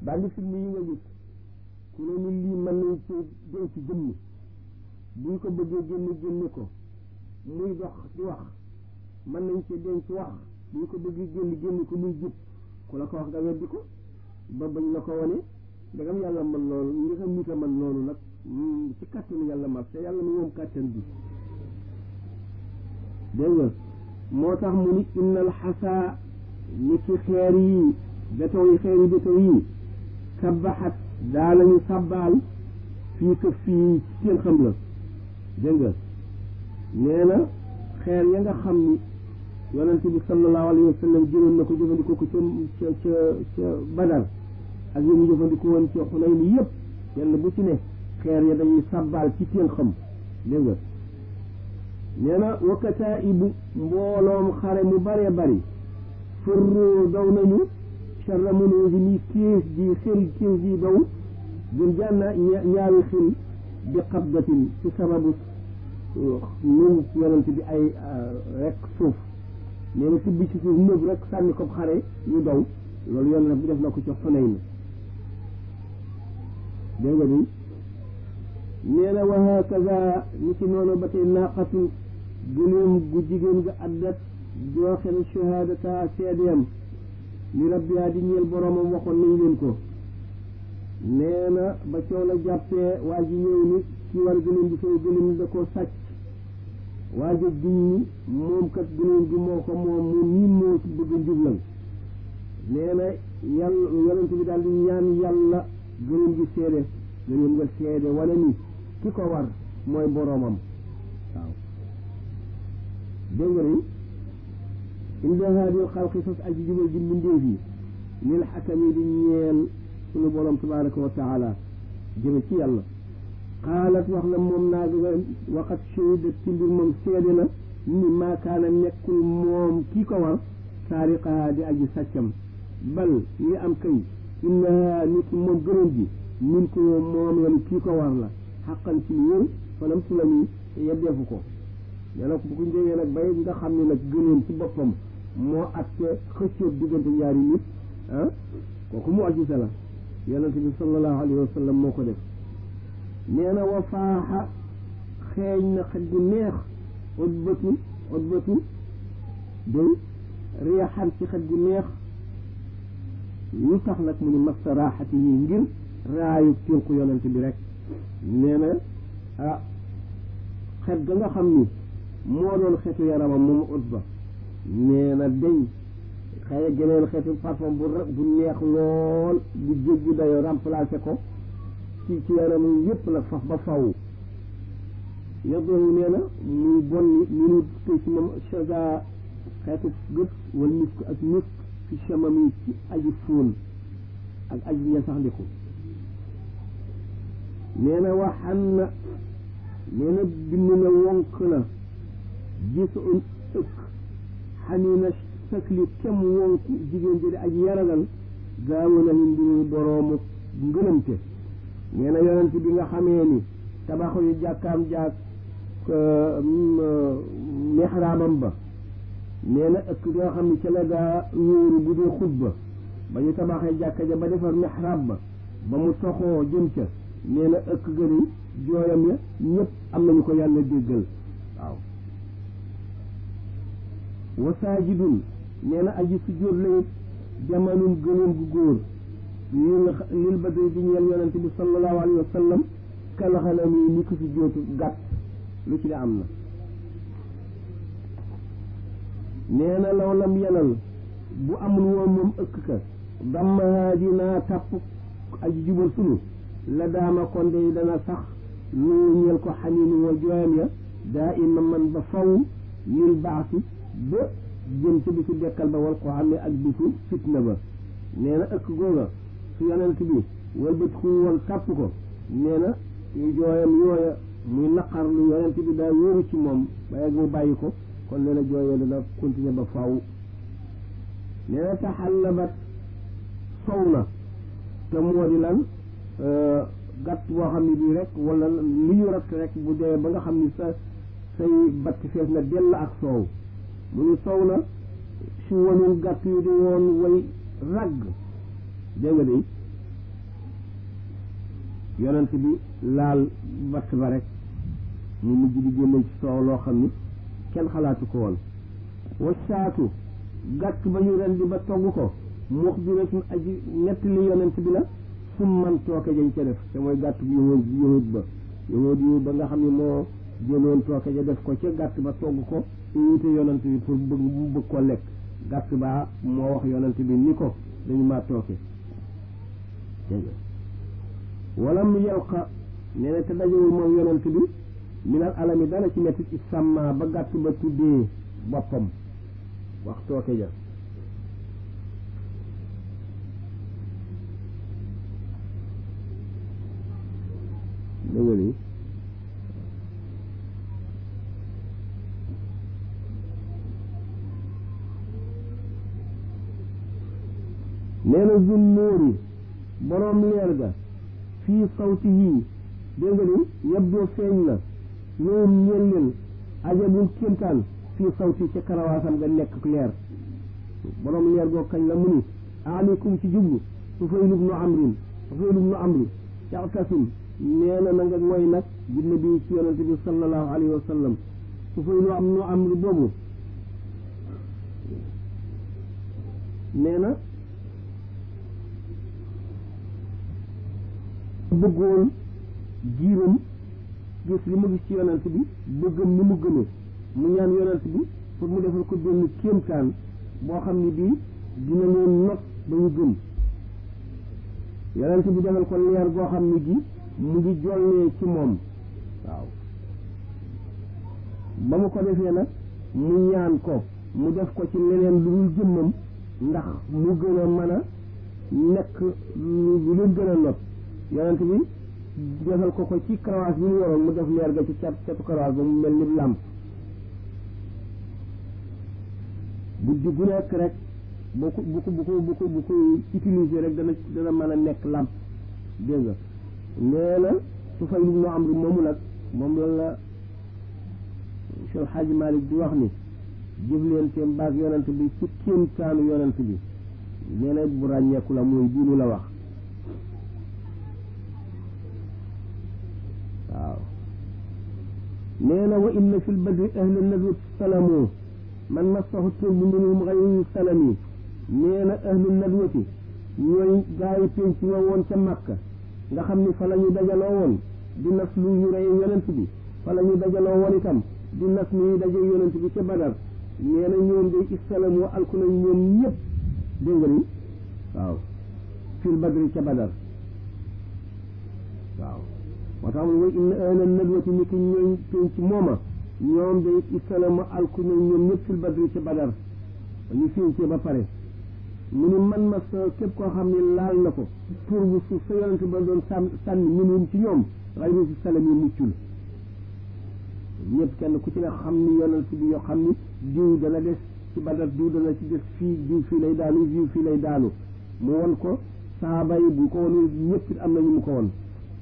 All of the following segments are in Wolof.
bandi film yi nga gis ku ne ni lii mën nañ ci denc jëmm buñ ko bëggee génne génne ko muy dox di wax mën nañ ci denc wax buñ ko bëggee génne génne ko muy jub ku la ko wax nga weddi ko ba bañ la ko wane ndegam yàlla mën loolu nga xam nit a mën loolu nag ci kàttanu yàlla mas te yàlla mi moom kàttan bi dégg nga moo tax mu ni innal xasaa ni ki xeer yi béton yi xeer yi béton yi sabbaxat daanañu sabbaal fii këf fii ci seen xam la dégg nga nee na xeer ya nga xam ni yonente bi sallallahu alayhi wa sallam jëloon na ko jëfandikoo ko ca ca ca ca badar ak yi mu jëfandikoo woon ca xunay ni yëpp yenn bu ci ne xeer ya dañuy sabbaal ci seen xam dégg nga nee na wakkataa ibu mbooloom xare mu bare bari fërroo daw nañu charra munuusi ni kiis ji xil kiis ji daw gën jànna ñaari xil bi xabdatin ci sababu nu yonent bi ay rek suuf nee na tibbi ci suuf nëb rek sànni ko xare ñu daw loolu yonent bi def na ko ci Xunayn dégg nga di nee na wa hakaza ni ci noonu ba tey naqatu gëléem gu jigéen ga addat jooxe na shahaadata seedeem li rabbiha di ñeel boromam waxoon nañ leen ko nee na ba coow la jàppee waa ji ñëw ni ki war gëléem bi fay gëléem ni da koo sàcc waa ji giñ ni moom kat gëléem bi moo ko moom moom ñi moo ci bëgg njublan nee na yàlla yonent bi daal di ñaan yàlla gëléem gi seede gëléem nga seede wala ni ki ko war mooy boromam waaw dégg nga ni inda haadil xalqi sos aji jubal ji mbindéef yi lil xakam yi di ñeel sunu borom tabaraka wa taala jëme ci yàlla xaalat wax na moom naa ga waxat shahida ci mbir moom seede na ni maakaana nekkul moom kii ko war saariqaha di aji sàccam bal li am kay innaha nit moom gënoon ji min ko moom la kii ko war la xaqan ci lu wér fanam su la ni yeddeefu ko nee na bu ko njëgee nag bay nga xam ne nag gënoon ci boppam moo atte xëccoo diggante ñaari nit ah kooku mu ajisa la yonente bi sallallahu alayhi wa sallam moo ko def nee na wa faaxa xeeñ na xet gu neex utbatu utbatu day riyaxan ci xet gu neex lu tax nag mu ni massa raaxati yi ngir raayu tinqu yonente bi rek nee na ah xet ga nga xam ni moo doon xetu yaramam moom utba nee na deñ xëy geneen xetu parfum bu bu neex lool bu jéggi dayo remplacé ko ci ci yaram yépp nag faf ba faw yaddowu nee na muy bon ni ni nu tëy ci moom chaga xeetu gët wala misk ak misk fi chamami ci aji fóon ak aji ñasaxndiku nee na waxan na nee na bind na wonk na gis un ëkk xanina sakli kem wonk jigéen ji di aji yaragal gaawu na ni mbiru boroomu ngënamte nee na yonent bi nga xamee ni tabaxu yu jàkkaam jàkk mixraabam ba nee na ëkk nga xam ni ca la daa wóoru bu dee xutba ba ñu tabaxee jàkka ja ba defar mixraab ba ba mu toxoo jëm ca nee na ëkk gëni jooyam ya ñëpp am nañu ko yàlla déggal waaw wa saajidun nee na aji sujjóot lañu jamanun gënoon gu góor lil lil badri di ñeel yonente bi sallallahu alayhi wa sallam kalaxanam yi ni ko sujjóotu gàtt lu ci ne am na nee na law lam yenal bu amul woon moom ëkk ka dammahaa dinaa tàpp aji jubal sunu la daama kon de dana sax lu ñeel ko xaniinu wa jooyam ya daa ima man ba faw lil baasi ba jëm ci bisu dekkal ba wal ko xam ne ak bisu fitna ba nee na ëkk googa su yonent bi walbati ku woon tàpp ko nee na yu jooyam yooya muy naqar lu yonent bi daa wóoru ci moom ba yegg mu bàyyi ko kon nee na jooyee dana continuer ba faw nee na taxallabat sow na te moo di lan gàtt boo xam ne bii rek wala li ñu rat rek bu dee ba nga xam ni sa say batt fees na dell ak soow mu ni sow na si wanul gàtt yu di woon way ragg dégg nga de yonent bi laal batt ba rek mu mujj di génne ci soow loo xam ni kenn xalaatu ko woon wa saatu gàtt ba ñu rendi ba togg ko mux biratun aji nettali yonent bi la fu man tooke jañ ca def te mooy gàtt bu yahud yahud ba yahud yi ba nga xam ne moo jëloon tooke ja def ko ca gàtt ba togg ko invité yonent bi pour bëgg mu bëgg ko lekk gàtt baa moo wax yonent bi ni ko dañu maa tooke wala mu yelqa nee na te dajewul moom yonent bi minal alami dara ci mettit i sàmma ba gàtt ba tuddee boppam wax tooke ja dëgg ni nee na zun nóori boroom leer ga fii sawti yii dégg nga ni yebdoo feeñ na ñoom ñeel leen ajabul kéemtaan fii sawti ca karawaasam nga nekk leer boroom leer goo kañ la mu ni aleykum ci jublu Sufayl ibnu Amrin Sufayl ibnu Amri caqtasim nee na na nga mooy nag jinne bi ci yonente bi sallallahu alayhi wa sallam Sufayl ibnu Amri boobu nee na bëggoon jiiram gis li mu gis ci yonent bi bëggam ni mu gënee mu ñaan yonent bi pour mu defal ko benn kéemtaan boo xam ne bii dina leen not ba ñu gëm yonent bi defal ko leer goo xam ne gi mu ngi jollee ci moom waaw ba mu ko defee nag mu ñaan ko mu def ko ci leneen lu dul jëmmam ndax mu gën a mën a nekk lu leen gën a not yonent bi defal ko ko ci karawaas bi mu yoroon mu def leer ga ci cat catu karawaas ba mu mel ni làmp guddi gu nekk rek bu ko bu ko bu ko bu ko bu ko utiliser rek dana dana mën a nekk làmp dégg nga nee na su fay lu noo am ri moomu nag moom la la Cheikh Hadji Malick di wax ni jëfleenteem baag yonent bi ci kéemtaanu yonent bi nee na bu ràññeeku la mooy diinu la wax waaw nee na wa inna fi lbadri ahla nadwati salamu man massahu turbu minhum gayru salami nee na ahlu nadwati ñooy gaa yi penc ma woon ca Makka nga xam ni fa la ñu dajaloo woon di nas lu ñu rey yonent bi fa la ñu dajaloo woon itam di nas lu ñu daje yonent bi ca Badar nee na ñoom day istalamu alku nañ ñoom ñëpp dégg nga ni waaw fil badri ca Badar waaw moo tax mu way inna ahla nadwati ni ki ñooy penc mooma ñoom day isalama alku nañ ñoom ñëpp fil badri ca Badar ñu fincee ba pare mu ni man ma sa képp koo xam ne laal na ko tur bu suuf sa yonente ba doon sànn sànni minum ci ñoom xayru si salam yi muccul ñëpp kenn ku ci ne xam ni yonent bi yoo xam ni diw dana des ci Badar diw dana ci des fii diw fii lay daanu diw fii lay daanu mu won ko saaba yi bu ko wonul ñëpp am nañu mu ko won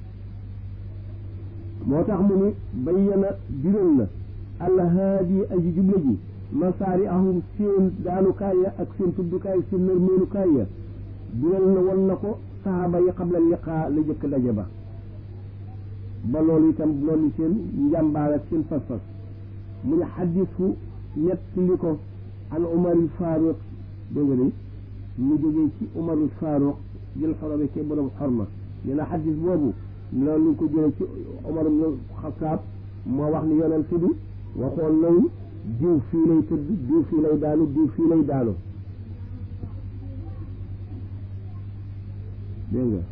moo tax mu ni bayyana biral na alhaadi aji jubla ji masaari ahum seen daanukaay ya ak seen tuddukaay seen nërmeenukaay ya biral na won na ko saxaaba yi xabla liqaa la jëkk daje ba ba loolu itam loolu seen njàmbaar ak seen fas-fas mu ne xaddisu ñett li ko an umaril faaruq dégg nga de mu jógee ci umarul faaruq jël xorome ke borom xorma nee na xaddis boobu loolu ñu ko jëlee ci Omar ibn Xataab moo wax ni yonent bi waxoon nañu diw fii lay tëdd diw fii lay daanu diw fii lay daanu dégg nga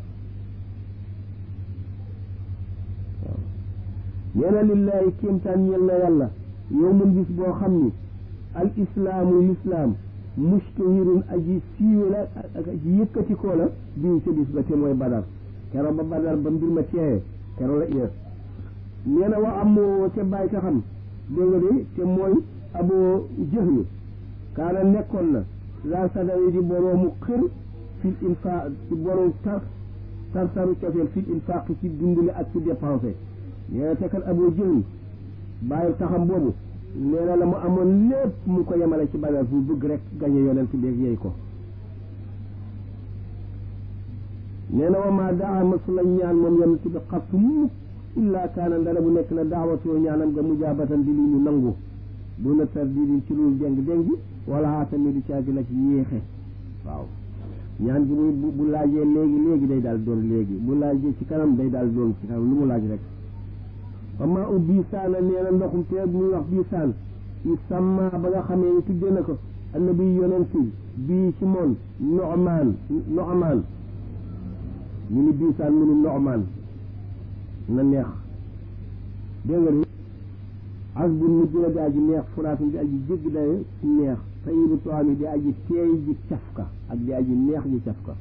waaw nee na lillaahi kéemtaan ñeel na yàlla yow mun gis boo xam ni al islaamu lislaam mustahirun aji siiwe la ak aji yëkkatikoo la bii ca bis ba te mooy badar kero ba badar ba mbir ma teexee kero la ies nee na wa am ca bàyyi ka xam dégg nga de te mooy aboo jëxlu kaana nekkoon na la sadawi di boroomu xër fil infaq ci borom tar tartaru cofeel fil infaq ci dundale ak ci dépensé nee na te kat aboo jëxlu bàyyi taxam boobu nee na la mu amoon lépp mu ko yemale ci badar bu bëgg rek gañe yonent beeg yey ko nee na wa maa daa masula ñaan moom yonent bi xattu mukk illaa kaana ndara bu nekk na daawatoo ñaanam nga mujaabatan di lu ñu nangu bu na tar di ci lu déng-déngi wala tamit du caagi nag yéexe waaw ñaan gi muy bu laajee léegi léegi day daal doon léegi bu laajee ci kanam day daal doon ci kanam lu mu laaj rek wama u biisaana nee na ndoxum te muy wax biisaan i sàmma ba nga xamee ni tuddee na ko annabi yonent bii ci moom noxmaan noxmaan ñu ni biisaan mu ni noxmaan na neex dégg nga ni asbun mujj na di aji neex furaatun di aji jégg daye neex tayibu toami di aji teey ji cafka ak di aji neex ji cafka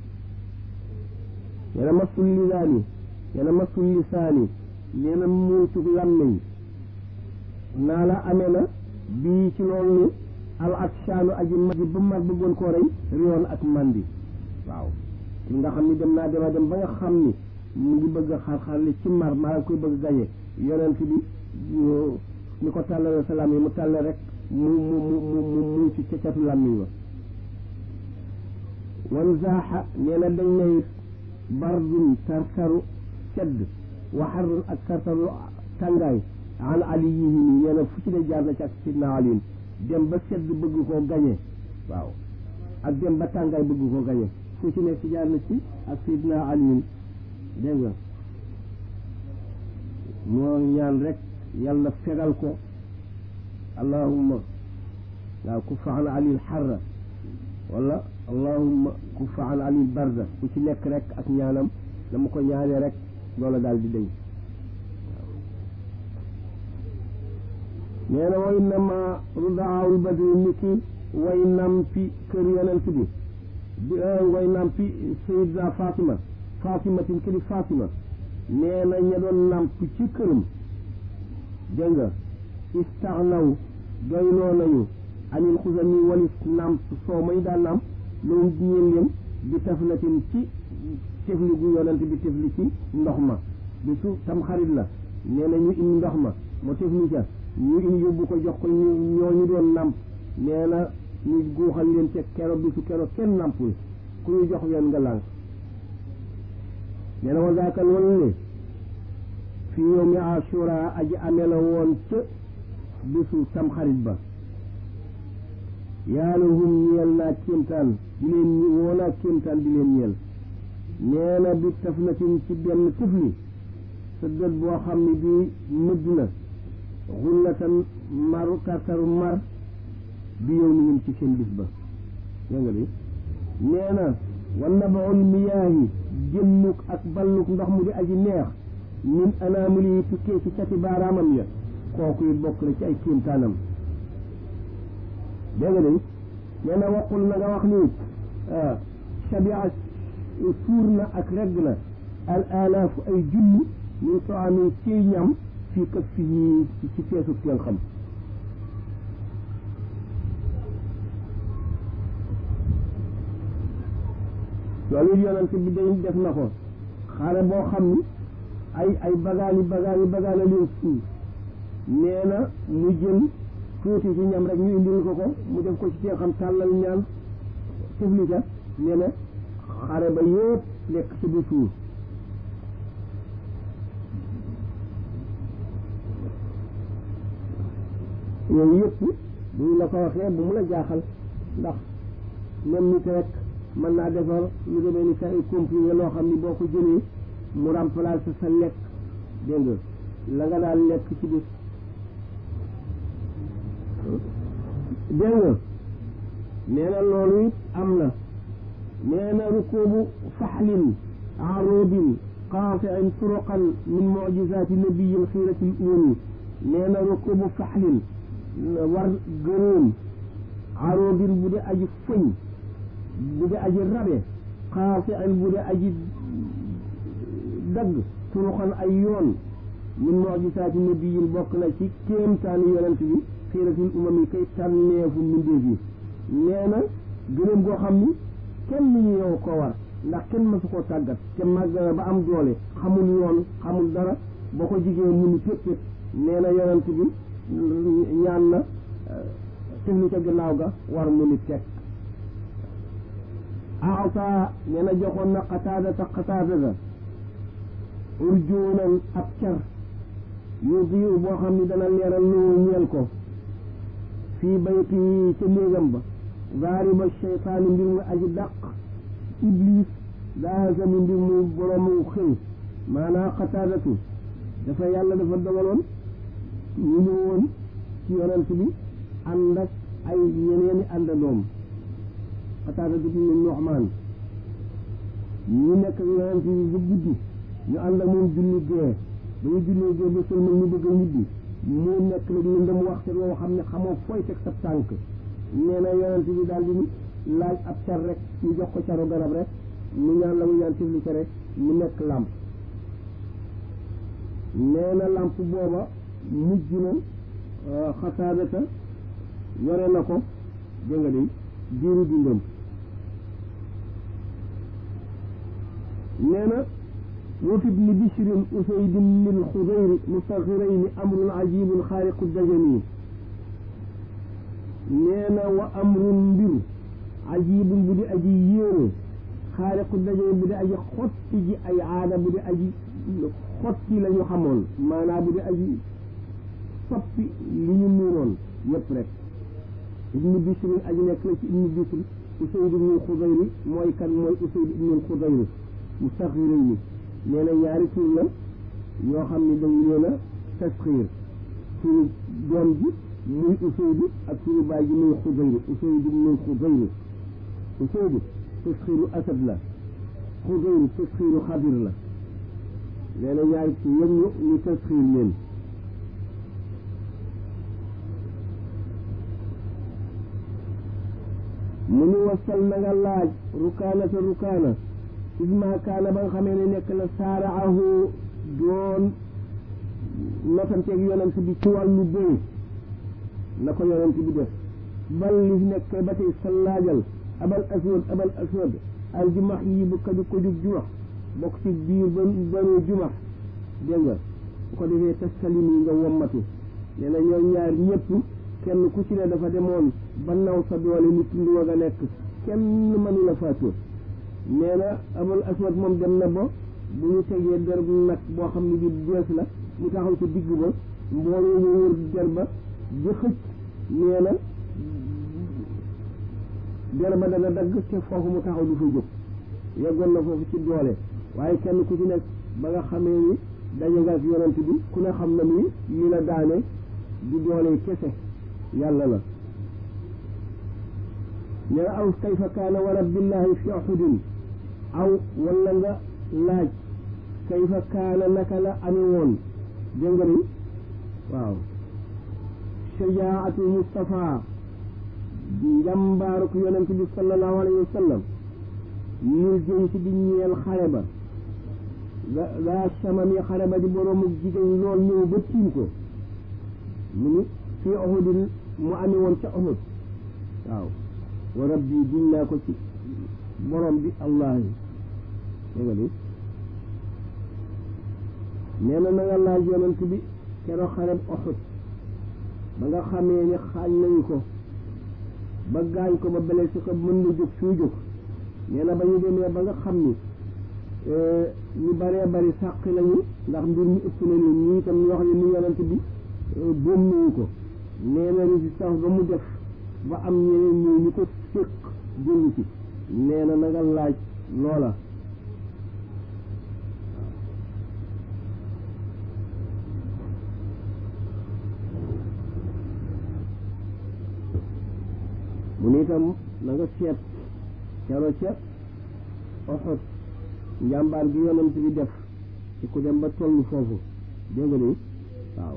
yena masul lisaani yena masul lisaani nee na muutuk làmmiñ naa la amee na bii ci loolu ni al ak saanu aji mar ji ba mar bëggoon koo rey riwoon ak mandi waaw ki nga xam ni dem naa dema dem ba nga xam ni mu ngi bëgg a xar-xar li ci mar maa ngi koy bëgg gañe yonent bi ni ko tàllale salaam yi mu tàlle rek mu mu mu mu mu mu ci cacatu làmmiñ wa wan zaaxa nee na dañ na it bardun tartaru sedd waxarun ak tartaru tàngaay an ali yi nii nee na fu ci ne jaar na ci ak sidna aliin dem ba sedd bëgg koo gañe waaw ak dem ba tàngaay bëgg koo gañe fu ci ne ci jaar na ci ak sidna aliin dégg nga moo ñaan rek yàlla fegal ko allahumma waaw kuffa an alil xarra wala allahumma kuffa an alil barda ku ci nekk rek ak ñaanam dama ko ñaanee rek loola daal di dañ nee na way nama rudaawul badri ni ki way nampi kër yonent bi bi way nampi sayidna fatima fatimatin këri fatima nee na ña doon namp ci këram dégg nga istaxnaw doyloo nañu anil xusami walis namp soo may daan namp loolu ñeen leen bi taflatin ci tefli gu yonent bi tefli ci ndox ma bi su tam xarit la nee na ñu indi ndox ma mu tefli ca ñu indi yóbbu ko jox ko ñu ñooñu doon namp nee na ñu guuxal leen ca kero bi su kero kenn nampul ku ñu jox leen nga lànk nee na wa zaakal wala ne fi yawmi ashura aji amee la woon ca bisu tamxarit ba yàlla hum ñeel naa kéemtaan di leen woo naa kéemtaan di leen ñeel nee na bi taflatin ci benn tifli sa dët boo xam ne bii mëdd na xullatan maru kartaru mar bi yow ni ci seen bis ba dégg nga bi nee na wan nabaul miyaahi jëmmuk ak balluk ndox mu di aji neex min anaamuli yi tukkee ci cati baaraamam ya kooku it bokk na ci ay kéemtaanam dégg nga de nee na waxul na nga wax ni shabia suur na ak regg na al alaafu ay junni min soo amee ciy ñam fii kaf fii ci feesu teen xam loolu yonent bi day def na ko xare boo xam ni ay ay bagaani bagaani bagaana leen suur nee na mu jël tuuti ci ñam rek ñu indil ko ko mu def ko ci cee xam tàllal ñaan tefli ca nee na xare ba yëpp lekk ci bu suur yooyu yëpp bu ñu la ko waxee bu mu la jaaxal ndax même nit rek mën naa defar lu demee ni sa ay comprimé loo xam ni boo ko jëlee mu remplacer sa lekk dégg nga la nga daan lekk ci bis dégg nga nee na loolu it am na nee na rukubu faxlin arubin qaatiin turuqan min mucjisaati nabiyi lxiirati l uumi nee na rukubu faxlin war gënoon arubin bu dee aji fëñ bu dee aji rabe qaatiin bu dee aji dagg turuqan ay yoon min mucjisaati nabiyin bokk na ci kéemtaani yonent bi xiiratil umam yi kay tànneefu mbindeef yi nee na gëléem goo xam ni kenn ñu yow ko war ndax kenn mësu koo tàggat te màgg na ba am doole xamul yoon xamul dara boo ko jigéen mu ni péppét nee na yonent bi ñaan na tefli ca gannaaw ga war mu ni teg aata nee na joxoon na qataadata qataadata urjuunan ab car yu diu boo xam ni dana leeral lu ñeel ko fii bayti yi ca néegam ba zaariba cheytaani mbir mu aji dàq iblis daasami mbir mu boroomu xëy maanaa qataadatu dafa yàlla dafa dogaloon ñu ñëwoon ci yonent bi ànd ak ay yeneeni àndandoom qataadatu ibnu Nu'maan ñu nekk ak yonent bi ba guddi ñu ànd ak moom julli gee ba ñu julli gee ba sëlmal ñu bëgg a ñibbi mu nekk nag lëndëm waxtu woo xam ne xamoo fooy teg sa tànk nee na yonent bi daal di laaj ab car rek ñu jox ko caru garab rek mu ñaan la mu ñaan tifli ca rek mu nekk làmp nee na làmp booba mujj na xasaadata yore na ko dégg nga de diiru dundam nee na wa fi ibni bishrin usayd ibn al-xudayr mustaxirayni amrun ajibun xaariqu dajani nee na wa amrun mbir ajibun bu di aji yéene xaariqu dajani bu di aji xotti ji ay aada bu di aji xotti la ñu xamoon maanaam bu di aji soppi li ñu nuuroon yépp rek ibnu bishrin aji nekk la ci ibnu bishr usayd ibn al-xudayr mooy kan mooy usayd ibn al-xudayr mustaxirayni nee na ñaari tur la yoo xam ne dañ leen a tasxiir turu doom ji muy Useydu ak turu baay ji muy Xudayr Useydu muy Xudayr Useydu tasxiiru asad la Xudayr tasxiiru xadir la nee na ñaari tur yëpp ñu ñu tasxiir leen mu ñu wasal na nga laaj rukaana sa rukaana isma kaana ba nga xamee ne nekk na saaraahu doon notanteeg yonent bi ci wàllu bëy na ko yonent bi def bal li nekk ba tey sa laajal abal aswad abal aswad al jumax yi bu kaju ko jug jumax bokk ci biir ba banu jumax dégg nga bu ko defee tasalim yi nga wommatu nee na ñoom ñaar ñëpp kenn ku ci ne dafa demoon ba naw sa doole ni tund wa nga nekk kenn mënu la faatoo nee na abul aswad moom dem na ba bu ñu tegee der bu nag boo xam ne bi bees la mu taxaw ci digg ba mbooloo mu wër der ba di xëcc nee na der ba dana dagg te foofu mu taxaw du fa jóg yeggoon na foofu ci doole waaye kenn ku ci nekk ba nga xamee ni daje nga ak yonent bi ku ne xam na ni li la daane di doole kese yàlla la nee na aw kayfa kaana wa rabbillahi fi uhudin aw wala nga laaj kayfa kaana naka la amee woon dégg nga ni waaw shajaatu Mustafa njàmbaaruk yonent bi sallallahu alayhi wa sallam ñul jëm ci di ñeel xare ba ga gaa samam yi xare ba di boroomu jigéen lool ñëw ba tiim ko mu ni fii Uhudin mu amee woon ca Uhud waaw wa rabbi giñ naa ko ci borom bi allah yi dégg nga ni nee na na nga laaj yonent bi keroog xareb Uhud ba nga xamee ni xaañ nañu ko ba gaañ ko ba blessé ko mën na jóg suy jóg nee na ba ñu demee ba nga xam ni ñu baree bari sàq lañu ndax mbir mi ëpp na leen ñii itam ñoo xam ne ni yonent bi boom nañu ko nee na résistance ba mu def ba am ñeneen ñëw ñu ko séq jënd ci nee na na nga laaj loola mu ni itam na nga seet cero ca Uhud njàmbaar gi yonent bi def ci ku dem ba tollu foofu dégg nga ni waaw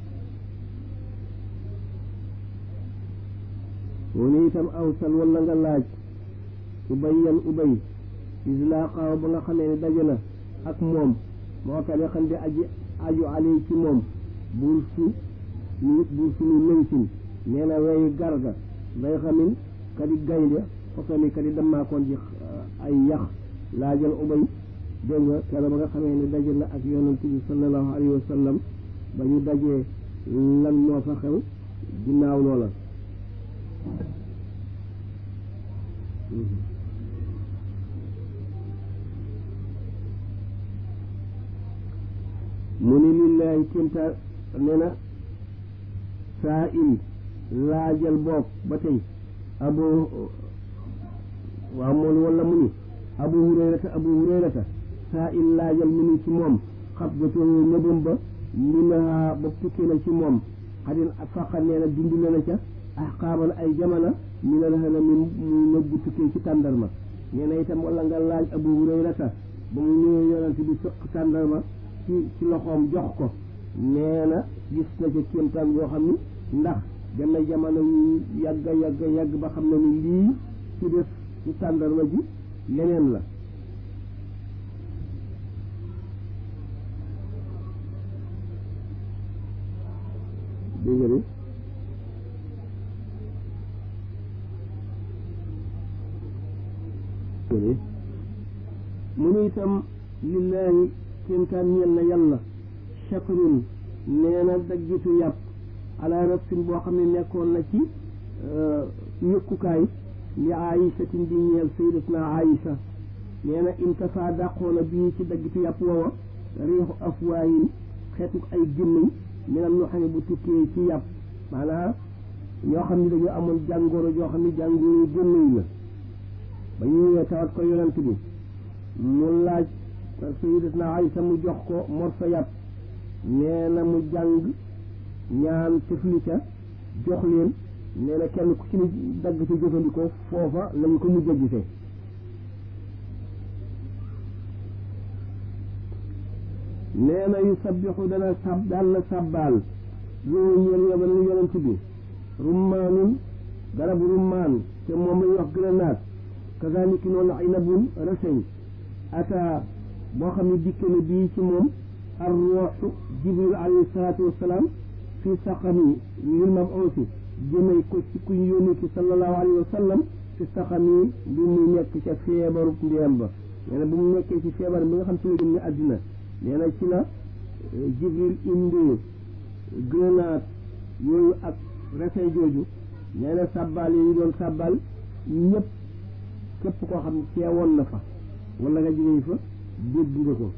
mu ni itam awsal wala nga laaj ubayyan ubay islaqaaw ba nga xamee ne daje na ak moom moo tax ne xam di aji aju alay ci moom buur su ñu buur suñu nënsin nee na weyi garga day xamin kadi gaynde fotami kadi dammaakoon ji ay yax laajal ubay dégg nga keroog ba nga xamee ne daje na ak yonent bi sallallahu alayhi wa sallam ba ñu dajee lan moo fa xew ginnaaw loola mu ni lillaahi kémta nee na saa il laajal boog ba tey abu waaw moom wala mu ni abu hurayrata abu hurayrata saa il laajal mu ni ci moom xab gatoo nëbam ba minaa ba tukkee na ci moom xadin faqa nee na dund na na ca ahqaaban ay jamana minal hana mi mu nëbbu tukkee ci tàndarma nee na itam wala nga laaj abu hurayrata ba mu ñëwee yonent bi sëq tàndarma ci ci loxoom jox ko nee na gis na ca kéemtaan boo xam ni ndax dem na jamono yu yàgg yàgg yàgg ba xam na ni lii ci def ci tàndarma ji leneen la dégg nga mu ni itam lillaahi kéemtaan ñeel na yàlla shakrun nee na daggitu yàpp ala rafsin boo xam ne nekkoon na ci yëkkukaay li aisatin di ñeel sayyidatuna aïsa nee na intafa dàqoona bii ci daggitu yàpp woowa riixu afwaayin xeetu ay gémmiñ minam ñoo xam ne bu tukkee ci yàpp maanaam ñoo xam ne dañoo amoon jàngoro joo xam ne jàngoro gémmiñ la ba ñu ñëwee tawat ko yonent bi mu laaj sayyidatuna Aysa mu jox ko morso yàpp nee na mu jàng ñaan tefli ca jox leen nee na kenn ku ci ni dagg ci jëfandikoo foofa lañu ko mujj a gisee nee na yu sabbixu dana sab daan na sàbbaal loolu ñeel yoba nu yonent bi rummaanun garabu rummaan te moom lañuy wax grenade kazaliki noonu inabun reseñ ata boo xam ne dikke na bii ci moom ar ruuxu jibril alayhi salaatu wassalaam fi saqami lil mabuusi jëmee ko ci ku ñu yónni ki sallallahu alayhi wa sallam fi saqami bi muy nekk ca feebaru ndéem ba nee na bu mu nekkee ci feebar bi nga xam ci la génn àddina nee na ci la jibril indi grenade yooyu ak reseñ jooju nee na sàbbaal yi ñu doon sàbbaal ñëpp képp koo xam ne teewoon na fa wala nga jógee fa dégg nga ko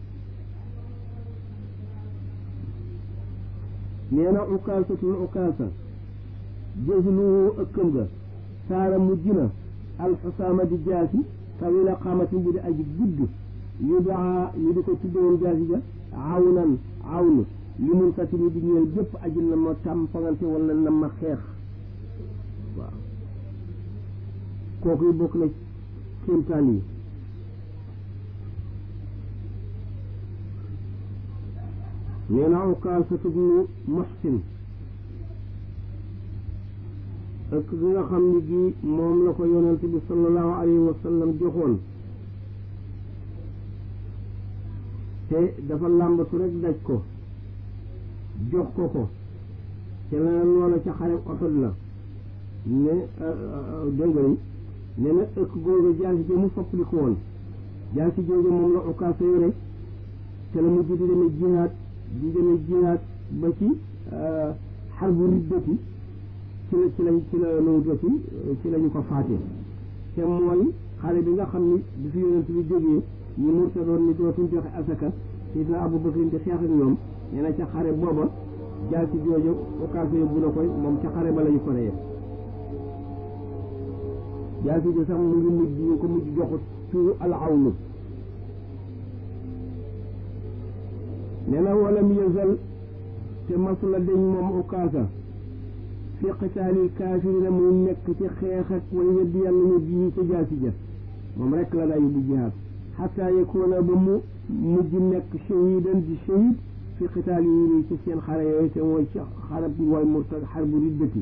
nee na ukaasatul ukaasa jëslu ëkkam ga saara mujj na alxusaama di jaasi tawila xaamatin bu di aji gudd yu daa ñu di ko tuddewoon jaasi ja awnan awn li mun katini di ñeel bépp aji na ma tàmpangante wala na ma xeex waaw kooku yi bokk na kéemtaan yi nee na ukaasatu bnu muxsin ëkk gi nga xam ni gi moom la ko yonent bi sallallahu alayhi wa sallam joxoon te dafa làmbatu rek daj ko jox ko ko te la loola ca xare Uhud la ne dégg nga ne na ëkk googu jaasi ji mu soppali ko woon jaasi jooju moom la ukaasa yore te la mujj di demee jihaad di demee jihaad ba ci xarbu riddati ci la ci lañ ci la nawutati ci lañu ko faate te mooy xare bi nga xam ni bi fi yonent bi jógee ñi murtadoon ni dootuñ joxe asaka sidna Abu Bakr di xeex ak ñoom nee na ca xare booba jaasi jooju ukaasa yóbbu na koy moom ca xare ba lañu ko reyee jaasi ji sax mu ngi mujj ñu ko mujj joxu turu al awlu nee na walam yazal te masula deñ moom ukaasa fi qitaalil kaafirina muy nekk ci xeex ak way weddi yàlla ñu bii ca jaasi ja moom rek la daa yóbbu jihaad xataa yakuuna ba mu mujj nekk shahidan di shahid fi qitaal yi ci seen xare yooyu te mooy ci xarab mooy murtad xarbu riddati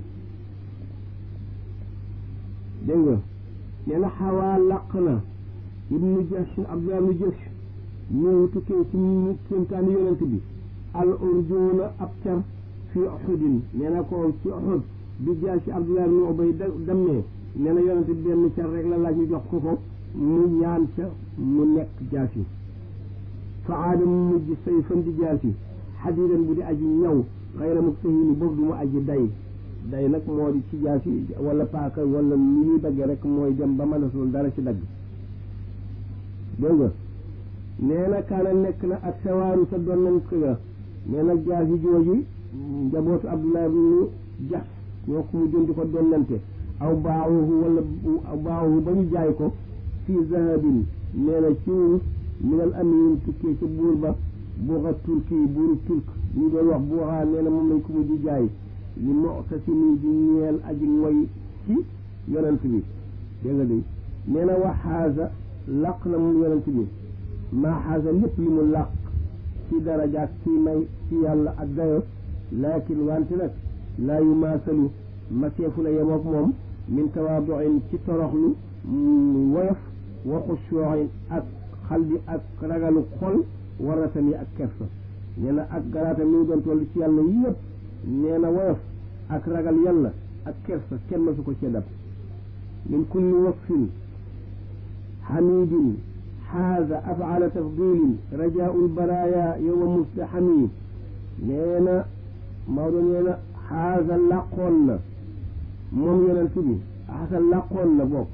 dégg nga nee na xawaa laq na ibnu jahsh abdullah ibnu jahsh ñëw tukkee ci kéemtaani yonent bi al urjuuna ab car fi uxudin nee na ko ci uxud bi jaasi abdullah ibnu ubay dammee nee na yonent bi benn car rek la laaj ñu jox ko ko mu ñaan ca mu nekk jaasi fa aada mu mujj say fan di jaasi xadidan bu di aji ñaw xayra muktahini boobu du mu aji day day nag moo di ci jaasi wala paaka wala lu ñuy daggee rek mooy dem ba mënatul dara ci dagg dégg nga nee na kaana nekk na ak sawaaru sa doon nañ ko ga nee nag jaasi jooju njabootu Abdullah ibnu Jax ñoo ko mu jënd ko donnante aw baaxuhu wala aw baaxuhu ba ñu jaay ko fii zahabin nee na ci wurus minal amin tukkee ca buur ba buuxa turki buuru turk ñu doon wax buuxaa nee na moom lañ ko mujj jaay li mu'tasimi di ñeel aji ngoy ci yonent bi dégg nga de nee na wax xaasa laq na moom yonent bi maa xaasa lépp li mu laq ci darajaat ci may ci yàlla ak dayo laakin wante nag laa yu maasalu maseefu la yemook moom min tawaaduin ci toroxlu woyof waxu sooxin ak xal bi ak ragalu xol waratan yi ak kersa nee na ak garaatam ni mu doon toll ci yàlla yëpp nee na woyof ak ragal yàlla ak kersa kenn ma su ko cee dab min kulli wasfin xamidin xaaza afala tafdilin rajaau lbaraya yowma mustaxami nee na Maodo nee na xaaza làqoon na moom yonent bi xaasa làqoon na bopp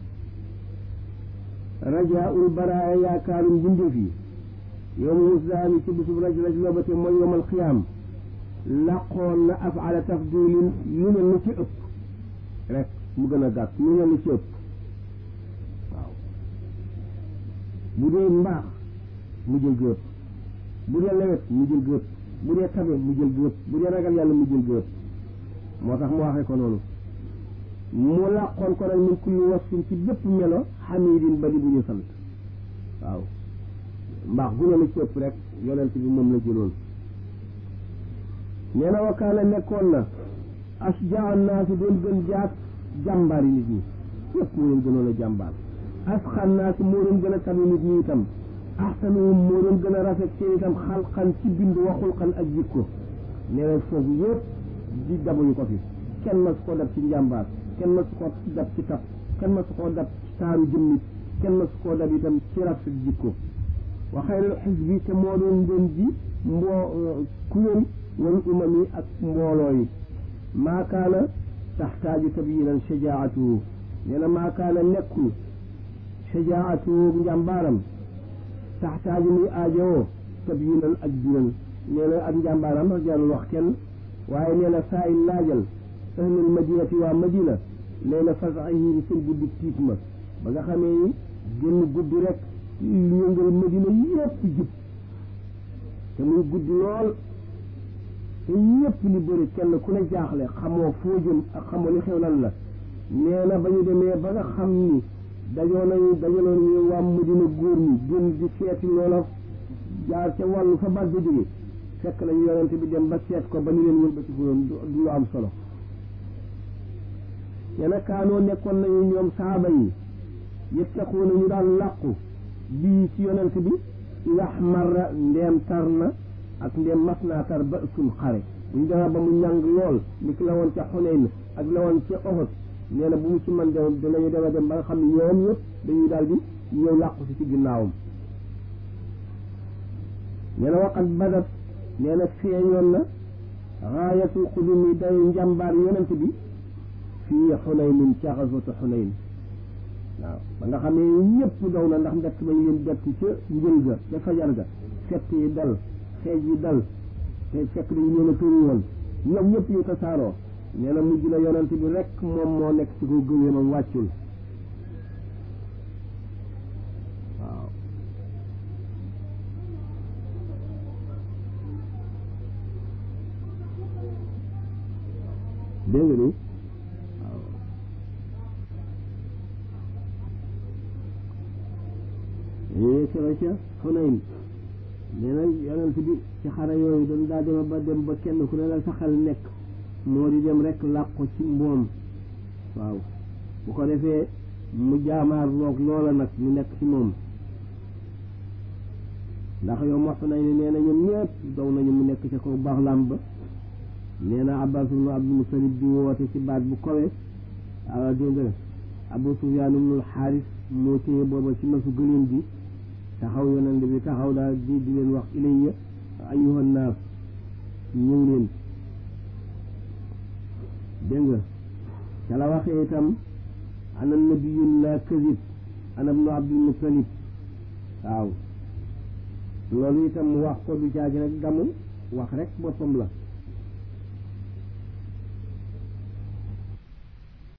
rajaul baraya yaakaarum mbindeef yi yow ma musdaami ci bisub raj raj lobate mooy yowmal qiyaam làqoon na afala tafdilin lu ne lu ci ëpp rek mu gën a gàtt lu ne lu ci ëpp waaw bu dee mbaax mu jël gëpp bu dee lewet mu jël gëpp bu dee tabe mu jël gëpp bu dee ragal yàlla mu jël gëpp moo tax mu waxee ko noonu mu làqoon ko nag min kulli wasfin ci bépp melo xamidin badi bu ñu sant waaw mbaax gu ne la ci ëpp rek yonent bi moom la jëloon nee na wakaana nekkoon na asjaa naasi doon gën jaat jàmbaari nit ñi yëpp moo leen gënoon a jàmbaar asxan naasi moo doon gën a tabi nit ñi itam axsanuhum moo doon gën a rafet seen itam xalqan ci bind waxul xan ak jikko nee na foofu yëpp di dabuñu ko fi kenn ma su ko dab ci njàmbaar kenn ma su ko dab ci tab kenn ma su ko dab ci taaru jëmmit kenn ma su ko dab itam ci rafet jikko wa xayrul xisbi te moo doon doon ji mboo kuréel wal umami ak mbooloo yi maakaana taxtaaju tabyinan shajaatuhu nee na maakaana nekkul shajaatuhu njàmbaaram taxtaaju muy aajowoo tabyinan ak biral nee na ak njàmbaaram sax jarul wax kenn waaye nee na saa il laajal ahlul madinati waa madina nee na fasahim seen guddi tiit ma ba nga xamee ni génn guddi rek lu yëngal madina yépp jub te muy guddi lool te ñépp li bëri kenn ku ne jaaxle xamoo foo jëm ak xamoo li xew lan la nee na ba ñu demee ba nga xam ni dajoo nañu dajaloon ñu waa madina góor ñi génn di seeti loola jaar ca wàllu fa baat ba jóge fekk nañu yonente bi dem ba seet ko ba ñu leen wëlbati ko du lu am solo yena kaanoo nekkoon nañu ñoom saaba yi yettaquuna ñu daan làqu bii ci yonent bi yax marra ndeem tar na ak ndeem mas naa tar ba suñ xare buñ demee ba mu ñàng lool ni ki la woon ca Xunayn ak la woon ca Uhud nee na bu mu ci man dem dinañu dema dem ba nga xam ne ñoom ñëpp dañuy daal di ñëw làqu si ci ginnaawam nee na waqat badat nee na feeñoon na raayatul xudumi day njàmbaar yonent bi fii xunaynin ca xaswatu xunayn waaw ba nga xam ne ñëpp daw na ndax mbett bañ leen bett ca njël ga ca fajar ga fett yi dal xeej yi dal te fekk dañu leen a tëru woon ñoom ñëpp ñu tasaaroo nee na mujj na yonent bi rek moom moo nekk ci ko gëwéemam wàccul waaw dégg nga ni waaw yooyu sera ca Xunayn nee na yonent bi ci xare yooyu dañ daa dema ba dem ba kenn ku ne la sa xel nekk moo di dem rek làqu ci mboom waaw bu ko defee mu jaamaar loog loola nag mu nekk ci moom ndax yow mos nañ ne nee na ñoom ñëpp daw nañu mu nekk ca kaw baax lam ba nee na Abbas ibnu Abdul Mutalib di woote ci baat bu kawe awa dégg nga Abu Sufyaan ibnul Xaaris moo téye booba ci masu gëléem bi taxaw yonent bi taxaw daal di di leen wax ilayya ayyuhan naas ñëw leen dégg nga ca la waxee itam ana nabiyun la kadib ana ibnu Abdul Mutalib waaw loolu itam mu wax ko du caagi nag gamu wax rek boppam la